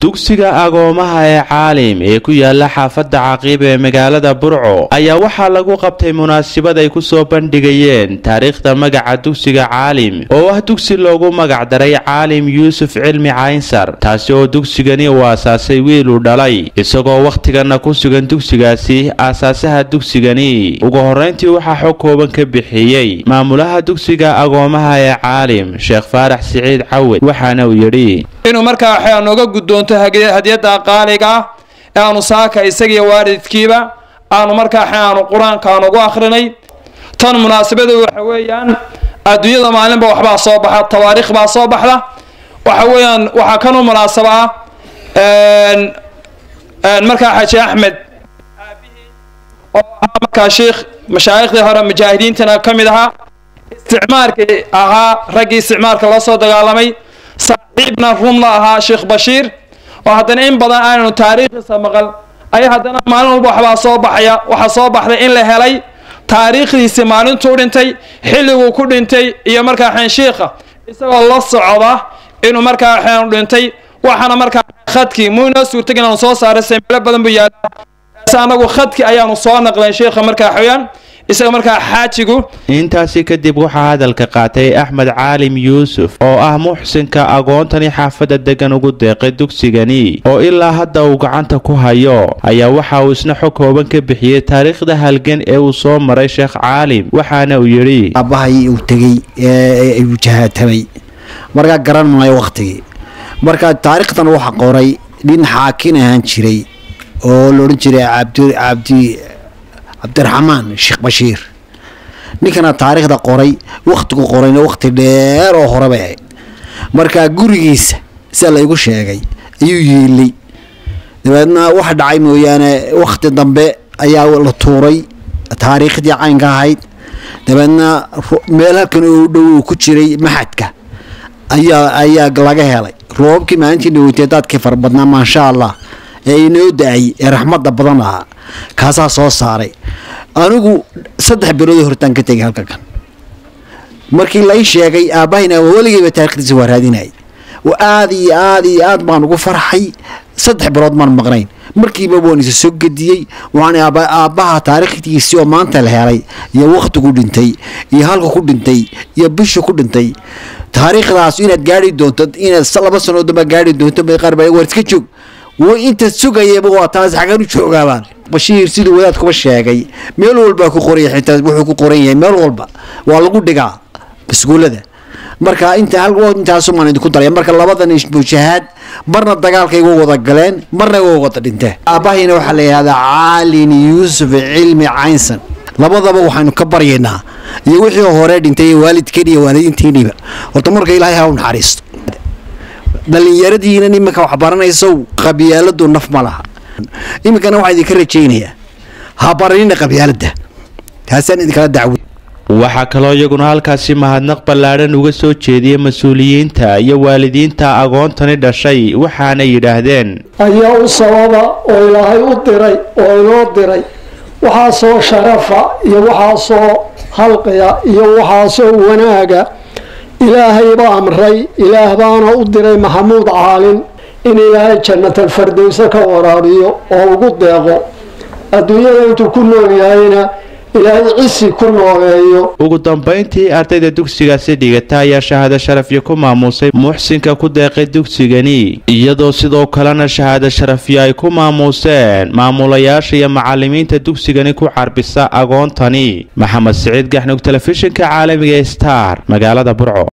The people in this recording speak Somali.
dugsiga agoomaha ee caalim ee ku yaala xaafadda caqiib ee magaalada burco ayaa waxaa lagu qabtay munaasabad ay ku soo bandhigayeen taariikhda magaca dugsiga caalim oo ah dugsi loogu magacdaray caalim yuusuf cilmi caynsar taasi oo dugsigani uu aasaasay wiiluu dhalay isagoo wakhtigana ku sugan dugsigaasi aasaasaha dugsigani ugu horrayntii waxaa xog kooban ka bixiyey maamulaha dugsiga agoomaha ee caalim sheekh faarax siciid cawed waxaana uu yidhi inuu markaa waxaa nooga guddoonto hadiyadda qaaliga ah ee aanu saaka isagiiyo waalidkiiba aanu markaa aanu qur-aanka aan ugu akhrinay tan munaasabadu waxa weeyaan adduunyada maalinba waxbaa soo baxa tawaariikh baa soo baxda waxa weeyaan waxaa kanu munaasaba ah markaa xaji axmed oo ahaa markaa sheikh mashaaikhdii hore mujaahidiintana ka mid ahaa isticmaarkii ahaa raggii isticmaarka loo soo dagaalamay saaxiibna run la ahaa sheekh bashiir oo haddana in badan aananu taariikhdiisa maqal ayaa haddana maalin walba waxbaa soo baxaya waxaa soo baxday in la helay taariikhdiisii maalintuu dhintay xilliguu ku dhintay iyo markaa xeen shiikha isagoo la socda inuu markaa xeenu dhintay waxaana markaa khadkii muu inoo suurtag inaanu soo saaray semeelo badan buu yaala s anagu khadkii ayaanu soo naqlay sheikha markaa xooyaan isaga markaa xaajigu intaasi kadib waxaa hadalka qaatay axmed caalim yuusuf oo ah muxsinka agoontani xaafadda degan ugu deeqay dugsigani oo ilaa hadda uu gacanta ku hayo ayaa waxa uu isna xog kooban ka bixiyey taariikhda halgan ee uu soo maray sheekh caalim waxaana uu yidhi aabbahay uu tegey ee uu jahaatamay markaa garan maayo wakhtigii marka taariikhdan waxa qoray nin xaakin ahaan jiray oo la odhan jiray cabdi cabdi cabdiraxmaan sheekh bashiir ninkana taariikhda qoray wakhtigu qorayna wakhti dheer oo hore bay ahayd markaa gurigiisa sida laygu sheegay ayuu yeelay dabeedna wax dhacay mooyaane wakhti dambe ayaa la tuuray taariikhdii caynka ahayd dabeedna meel halkan oo dhow uu ku jiray maxadka ayaa ayaa laga helay roobabkii maalintii dhaweytay daadkii fara badnaa maasha allah ee inoo da-ay ee raxmadda badan ahaa kaasaa soo saaray anigu saddex biloodii hortaan ka tegay halka kan markii lai sheegay aabbahayna weligeyba taarikhdiisa waa raadinayay aada iyo aada iyo aad baan ugu farxay saddex bilood maan maqnayn markiiba waan isa soo gediyey waxaan aabbaha taariikhdiisii oo maanta la helay iyo wakhtigu dhintay iyo halka ku dhintay iyo bisha ku dhintay taariikhdaas inaad gaari doonto inaad laba sanoo damba gaari doonto qaar baa war iska joog inta sugayaba waa taas xagan u joogaabaan bashiir siduu wadaadkuba sheegay meel walbaa ku qoraya xitaa wuxuu ku qoran yahay meel walba waa lagu dhigaa iskuullada marka inta hal intaasumaan idinku daraya marka labadan mujahaad marna dagaalkay uga wada galeen marna uga wada dhinteen aabbahayna waxaa la yidhahdaa caalin yuusuf cilmi caynsan labadaba waxaynu ka baryaynaa iyo wixii hore dhintay iyo waalidkeen iyo waalidiinteeniba horta marka ilaahay ha u naxariisto dhalinyaradiina iminka wax baranayso qabyaaladu naf ma laha iminkana waxaa idinka rajaynayaa ha baranina qabyaalada taasaan idinkala dacwo waxaa kaloo iyaguna halkaasi mahadnaq ballaadhan uga soo jeediyey mas-uuliyiinta iyo waalidiinta agoontani dhashay waxaana yidhaahdeen ayaa u sababa oo ilaahay u diray oo inoo diray waxaasoo sharafa iyo waxaasoo halqiya iyo waxaasoo wanaaga ilaahay baa amray ilaah baana u diray maxamuud caalin in ilaahay jannatalfardowse ka waraabiyo oo ugu deeqo adduunyada intuu ku nool yahayna ilaahay cisi ku nooleeyo ugu dambayntii ardayda dugsigaasi dhigata ayaa shahaado sharafyo ku maamuusay muxsinka ku deeqay dugsigani iyadoo sidoo kalena shahaado sharafyo ay ku maamuuseen maamulayaasha iyo macalimiinta dugsigani ku carbisa agoontani maxamed siciid gaxnug telefishinka caalamiga star magaalada burco